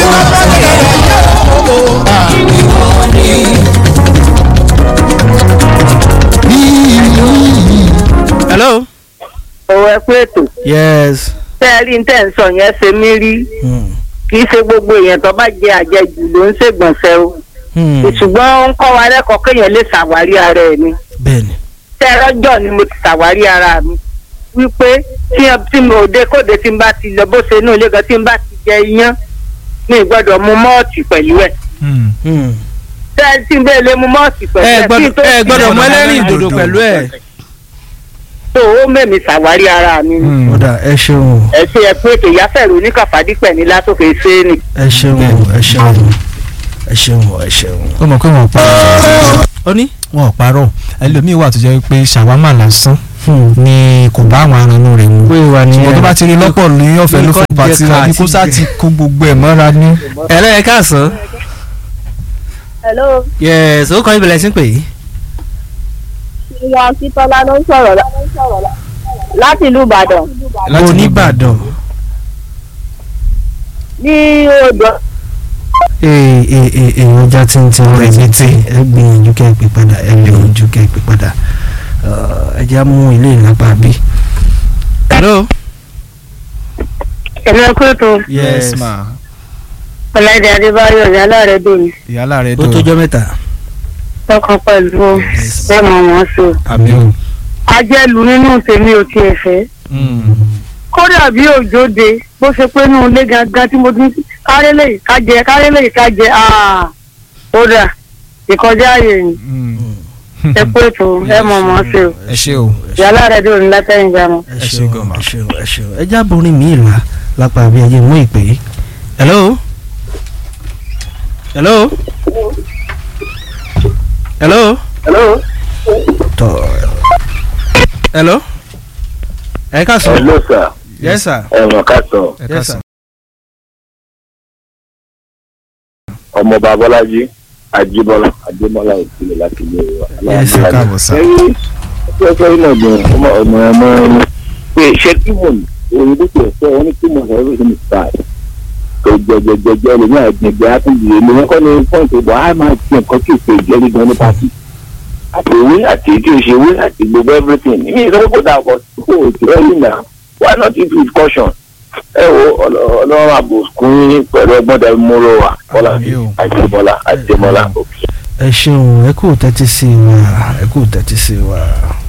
hello. òwò ẹ pé ètò yes. tẹ́ ẹ rí ní tẹ́ ń sọ yẹn ṣe mí rí Hmm. kì í ṣe gbogbo èèyàn tó bá jẹ àjẹjù ló ń ṣègbọ̀nsẹ̀ o Hmm. ṣùgbọ́n ó ń kọ́ wa lẹ́kọ̀ọ́ kéèyàn lè ṣàwárí ara ẹ̀ ni bẹ́ẹ̀ni. tẹ́ ẹ rọ́jọ́ ni mo ti ṣàwárí ara mi wípé tí ẹ- tí mo dé kóde tí n bá ti lọ bó ṣe inú ilé gan tí n bá ti jẹ iyán mi ì gbọ́dọ̀ mu mọ́ọ̀tì pẹ̀lú ẹ̀ Hmm. tẹ́ ẹ tí n bẹ́ẹ̀ lè mu mọ́ọ̀tì pẹ̀lú ẹ ẹ̀ kí n tó gbọ́dọ̀ ẹ gbọ́dọ̀ mú ẹlẹ́rìn dòdò ìdòdò pẹ̀lú ẹ̀. tó ó mẹ́mi ṣàwárí ara mi ni. ó dà ẹ ṣeun ẹ ṣe ẹ pé ètò ìyáfẹ̀rù oníkàfàdípẹ̀ ní látòkè ṣé ni. ẹ ṣeun ẹ ṣeun ẹ ṣeun ẹ ṣeun. ó mọ̀ pé wọ́n pa ó ní. wọn ò parọ́ ẹlòmíì wà tó jẹ́ pé ṣàwámà lásán ni kò bá àwọn aranú rẹ̀ mu pé wà ní. ṣùgbọ́n tó bá ti rí lọ́pọ̀ ní ọ̀fẹ́ ló fẹ́ pàtí rẹ̀ bí kó sá ti kó gbogbo ẹ̀ mọ́ra ní. ẹ̀rẹ́ ẹ káàsán. hello yes ó kọ́ ibìlẹ̀ sí pé. ìyá akíntọ́lá ló ń sọ̀rọ̀ lá- láti ìlú ìbàdàn láti oníbàdàn. ní odò ee ee ee ee ọjà tí ń tí ń rẹ̀ létí ẹ gbìyànjú kẹ́ ẹ pè padà ẹ gbìyànjú kẹ́ ẹ pè padà ẹ jẹ́ á mú ilé ìlápá bí. hello. ẹ̀mí ẹ̀kú ètò yes ma ọ̀làdé adébáyọ̀ ìyálà rẹ̀ dùn mí ìyálà rẹ̀ ó dùn tójọ́ mẹ́ta. tọkàn pẹ̀lú bẹ́ẹ̀ mọ̀ wọ́n so. àmì o. ajẹ́lu nínú tèmi ò tiẹ̀ fẹ́ kódà bí òjòde bó ṣe pé nínú ilé gangan tí mo ti ń kárẹ́ lè kájẹ kárẹ́ lè kájẹ kódà ìkọjá ààyè ni ẹ pé ètò ẹ mọ̀ wọ́n so. ẹ ṣe o ìyálà rẹ̀ dùn mí látẹ̀yìn jánu. ẹ Ẹ ṣé ṣeun gan ma. ẹ ṣeun ẹ ṣeun ẹ já borin mi ìlà lápá bí ẹyẹ mú ìpè. hello. hello. hello. hello. tọ hello. ẹ ká sọ. hello sir yes sir. ẹ̀wọ̀n ká sọ ẹ yes ká sir. sàn. ọmọọba bọ́lájí ajíbọ́lá adémọ́lá òkìlẹ̀ láti ilé wa. Yes, ẹ káàbọ̀ sá. ẹ̀yìn ẹgbẹ́ iná gbọ̀n ọmọ ọmọ ọmọ ẹni pé ṣé tímọ̀n òyìnbó tó ẹ̀fẹ́ wọn ní tímọ̀n everything is fine. tó jẹjẹjẹjẹ lè ní àgbègbè àtúndì èmi wọn kọ́ ní pọ́ǹtì ìbò á máa ti nǹkan tí ìpè ìjẹ́rí gan ní pàtì. àti ìwé àti èyí tí ò ṣe ìwé àti gbogbo everything ní ìsọ́wọ́ kò dà pọ̀ kó o ti rẹ́yìn náà why not if with caution. ẹ wo ọlọ- ọlọ́run àbùkún yín pẹ̀lú ọgbọ́n dẹ̀ múrò wá bọ́lá Àmín o. àjẹmọ́lá àjẹmọ́lá òkè. ẹ ṣeun ẹ kú tẹ́tí sí wa ẹ kú tẹ́tí sí wa.